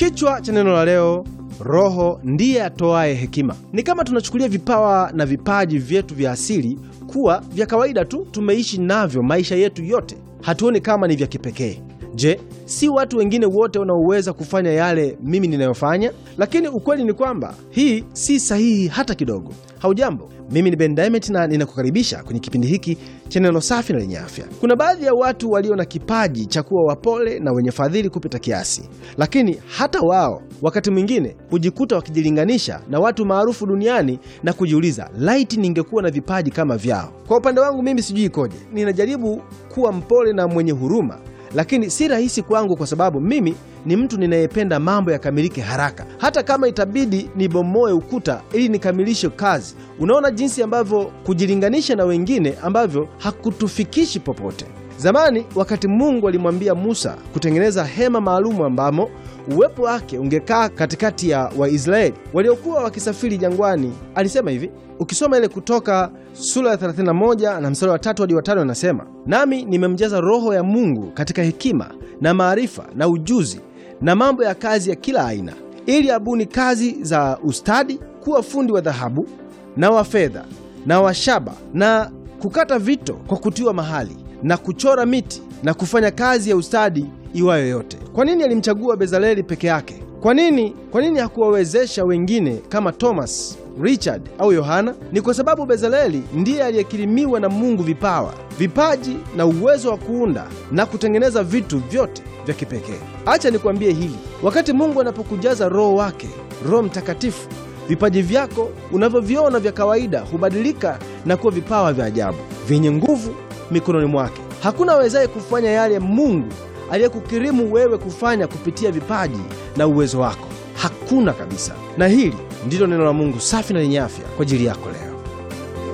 Kichwa cha neno la leo, Roho ndiye atoaye hekima. Ni kama tunachukulia vipawa na vipaji vyetu vya asili kuwa vya kawaida tu, tumeishi navyo maisha yetu yote, hatuoni kama ni vya kipekee. Je, si watu wengine wote wanaoweza kufanya yale mimi ninayofanya? Lakini ukweli ni kwamba hii si sahihi hata kidogo. Haujambo, mimi ni Ben Diamond na ninakukaribisha kwenye kipindi hiki cha neno safi na lenye afya. Kuna baadhi ya watu walio na kipaji cha kuwa wapole na wenye fadhili kupita kiasi, lakini hata wao wakati mwingine hujikuta wakijilinganisha na watu maarufu duniani na kujiuliza, laiti ningekuwa na vipaji kama vyao. Kwa upande wangu mimi sijui ikoje, ninajaribu kuwa mpole na mwenye huruma lakini si rahisi kwangu kwa sababu mimi ni mtu ninayependa mambo yakamilike haraka, hata kama itabidi nibomoe ukuta ili nikamilishe kazi. Unaona jinsi ambavyo kujilinganisha na wengine ambavyo hakutufikishi popote. Zamani wakati Mungu alimwambia Musa kutengeneza hema maalumu ambamo uwepo wake ungekaa katikati ya Waisraeli waliokuwa wakisafiri jangwani, alisema hivi. Ukisoma ile Kutoka sura ya 31 na mstari wa tatu hadi wa tano, anasema nami nimemjaza Roho ya Mungu katika hekima na maarifa na ujuzi na mambo ya kazi ya kila aina, ili abuni kazi za ustadi, kuwa fundi wa dhahabu na wa fedha na wa shaba na kukata vito kwa kutiwa mahali na kuchora miti na kufanya kazi ya ustadi iwayo yote. Kwa nini alimchagua Bezaleli peke yake? Kwa nini, kwa nini hakuwawezesha wengine kama Thomas, Richard au Yohana? Ni kwa sababu Bezaleli ndiye aliyekirimiwa na Mungu vipawa, vipaji na uwezo wa kuunda na kutengeneza vitu vyote vya kipekee. Acha nikwambie hili, wakati Mungu anapokujaza Roho wake, Roho Mtakatifu, vipaji vyako unavyoviona vya kawaida hubadilika na kuwa vipawa vya ajabu vyenye nguvu mikononi mwake. Hakuna awezaye kufanya yale Mungu aliyekukirimu wewe kufanya kupitia vipaji na uwezo wako, hakuna kabisa. Na hili ndilo neno la Mungu safi na lenye afya kwa ajili yako leo.